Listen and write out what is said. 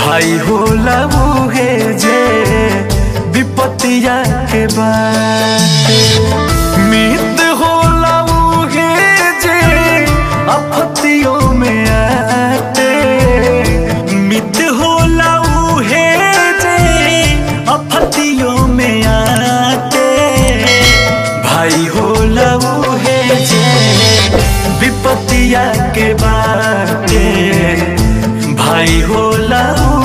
भाई होला उहे जे विपतिया के बाटे मित होला उहे जे आपत्तियों में आते मित होला उहे जे आपत्तियों में आते भाई होला उहे जे विपतिया के बाटे भाई होला